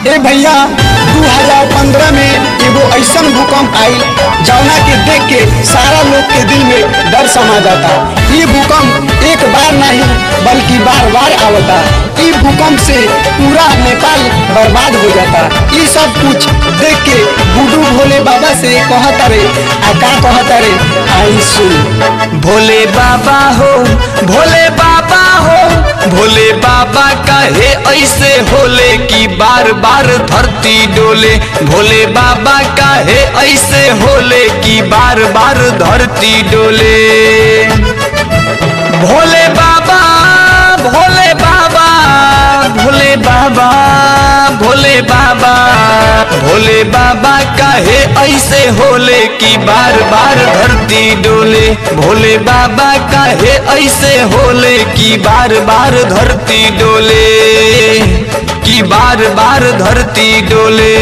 ए भैया 2015 में एगो ऐसन भूकंप आई जौना के देख के सारा लोग के दिल में डर समा जाता ये भूकंप एक बार नहीं बल्कि बार बार आवता ई भूकंप से पूरा नेपाल बर्बाद हो जाता ये सब कुछ देख के गुडू भोले बाबा से कहता रे आ का कहता रे आई सुन भोले बाबा हो भोले बाबा हो भोले बाबा कहे ऐसे होले कि बार बार धरती डोले भोले बाबा कहे ऐसे होले कि बार बार धरती डोले भोले बाबा भोले बाबा भोले बाबा भोले बाबा भोले बाबा काहे ऐसे होले कि बार बार धरती डोले भोले बाबा काहे ऐसे होले कि बार बार धरती डोले कि बार बार धरती डोले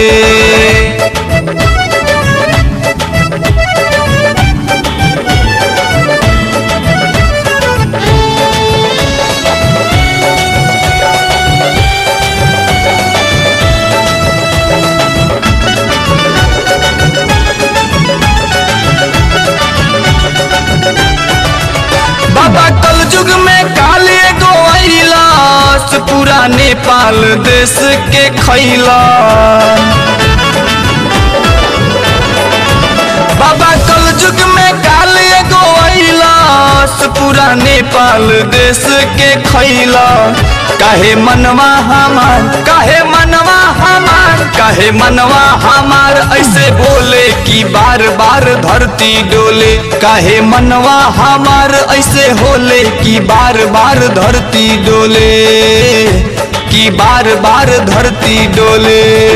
बाबा कल युग में काले गो अइलास पूरा नेपाल देश के खैला बाबा कल युग में काले गो अइलास पूरा नेपाल देश के खैला काहे मनवा हमार काहे मनवा हमार काहे मनवा हमार ऐसे बोले कि बार बार धरती डोले काहे मनवा हमार ऐसे होले कि बार बार धरती डोले कि बार बार धरती डोले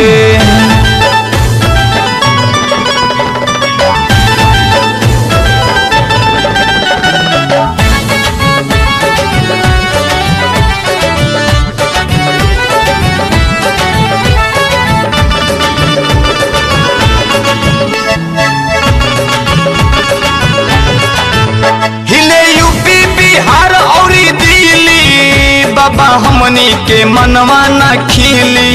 हिले यूपी बिहार और दिल्ली बाबा हमनी के मनवा न खिली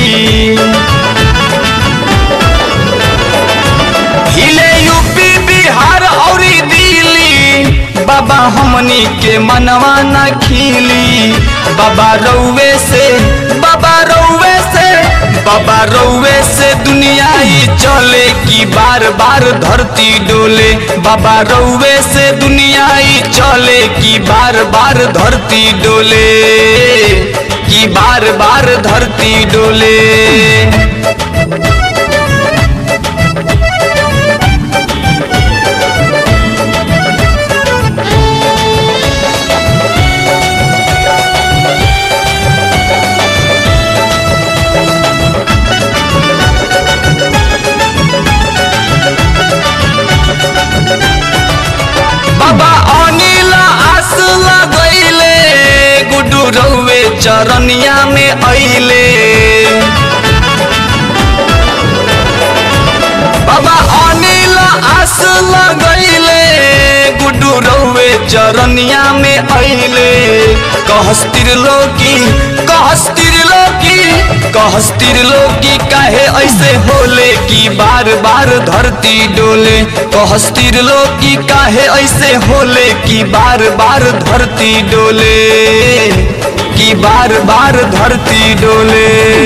हिले यूपी बिहार और दिल्ली बाबा हमनी के मनवा न खिली बाबा रउवे से बाबा रउवे से बाबा रउवे से दुनिया ही चले कि बार बार धरती डोले बाबा रउवे से दुनिया ही चले कि बार बार धरती डोले कि बार बार धरती डोले बाबा अनिल आस लगैले गुडू रउवे चरनिया में अइले बाबा अनिल आस लगैले गुडू रउवे चरनिया में अइले कहस त्रिलोकी कहस त्रिलोकी कहस त्रिलोकी काहे ऐसे होले कि बार बार धरती डोले कहस त्रिलोकी काहे ऐसे होले कि बार बार धरती डोले कि बार बार धरती डोले